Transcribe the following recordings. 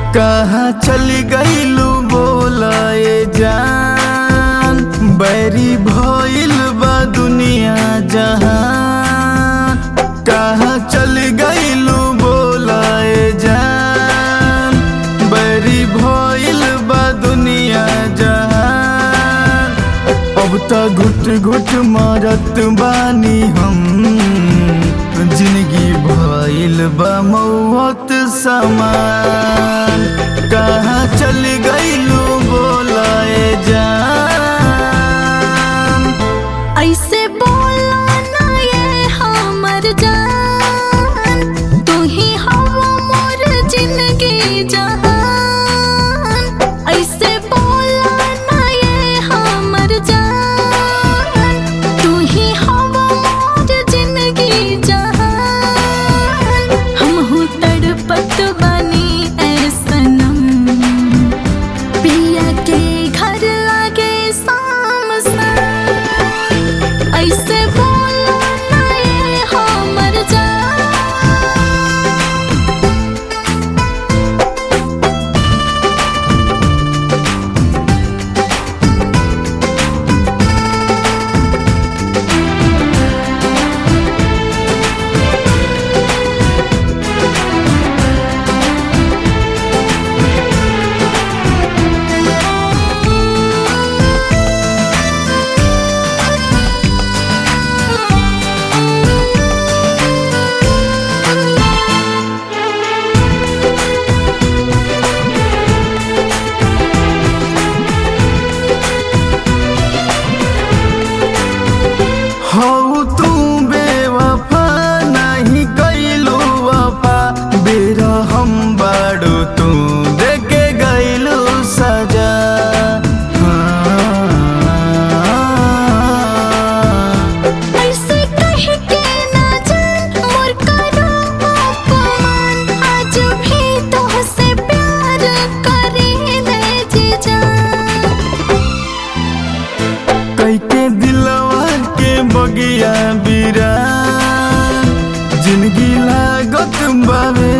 कहाँ चली गईलू बोलाए जान बैरी भइल बा दुनिया जहान कहाँ चली गईलू बोलाए जान बैरी भइल बा दुनिया जहान अब त घुट घुट मरत बानी हम जिंदगी भइल बा मौत समान कहाँ चल गईलू बोलाए जान ऐसे बोला ना ये हमर जान तू ही हवा मोर जिंदगी जहान ऐसे बोला ना ये हमर जान तू ही हवा मोर जिंदगी जहान हम हूँ तड़पत बनी ऐ सनम पिया के घर लागे शाम ऐसे बोलो ना ये हमर जान हो तू बेवफा नहीं गईलू वफा बेरा हम बाड़ू तू देके गईलू सजा हाँ। ऐसे कह के ना जान मोर करो अपमान आज भी तोहसे प्यार करे ले जी जान कैके दिलवा के बगिया बिरा जिंदगी लागत बावे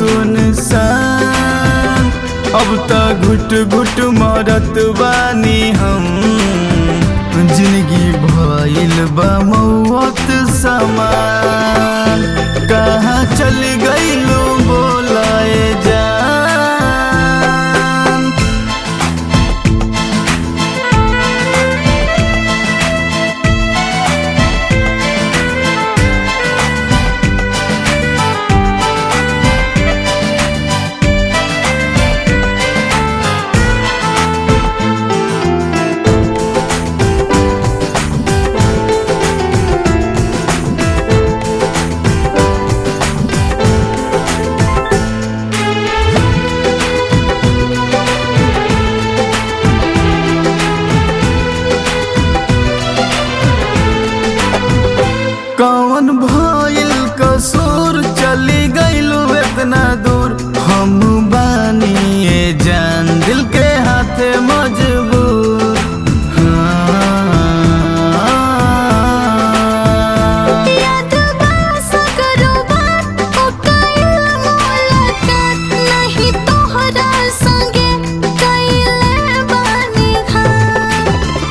सुनसान अब त घुट घुट मरत बानी हम जिंदगी भइल बा मौत समान कहाँ चल गईलू बोलाए जान कौन भइल कसूर चली गईलू इतना दूर हम बानी ये जान दिल के हाथे मजबूर हाँ। याद बास करो बात ओ कइल मुलाकात नहीं तोहरा संगे कइले बानी घात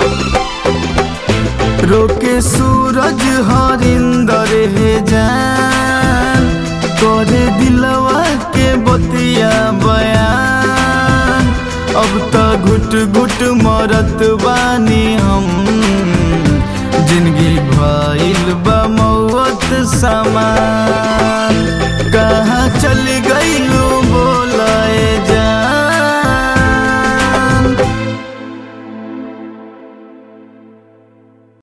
रोके सूरज हरिंदर हे जान करे दिलवा के बतिया बयान अब त घुट घुट मरत बानी हम जिंदगी भइल बा मौत समान